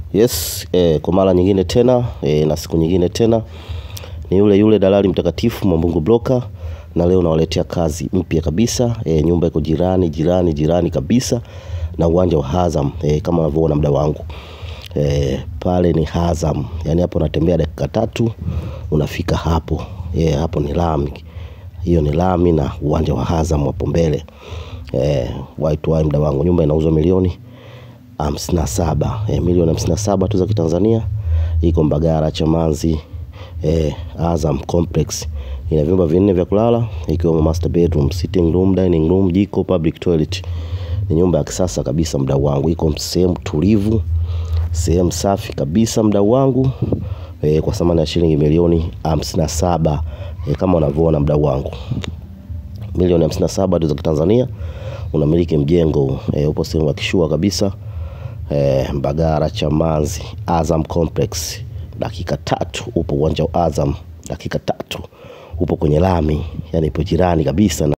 Yes, eh, kwa mara nyingine tena eh, na siku nyingine tena ni yule yule dalali mtakatifu Mwambungu Broker, na leo nawaletea kazi mpya kabisa eh, nyumba iko jirani jirani jirani kabisa na uwanja wa Azam eh, kama unavyoona mda wangu eh, pale ni Azam, yani hapo unatembea dakika tatu unafika hapo eh, hapo ni lami, hiyo ni lami na uwanja wa Azam hapo mbele eh, waitu wai mda wangu, nyumba inauzwa milioni hamsini na saba eh, milioni hamsini na saba tu za Kitanzania. Iko Mbagara Chamanzi eh, Azam Complex. Ina vyumba vinne vya kulala ikiwemo master bedroom, sitting room, dining room, jiko, public toilet. Ni nyumba ya kisasa kabisa mdau wangu, iko sehemu tulivu, sehemu safi kabisa mdau wangu eh, kwa thamani ya shilingi milioni hamsini na saba eh, kama unavyoona mdau wangu milioni hamsini na saba tu za Kitanzania unamiliki mjengo e, upo sehemu ya kishua kabisa e, Mbagara Chamanzi Azam Complex, dakika tatu upo uwanja wa Azam, dakika tatu upo kwenye lami, yani ipo jirani kabisa na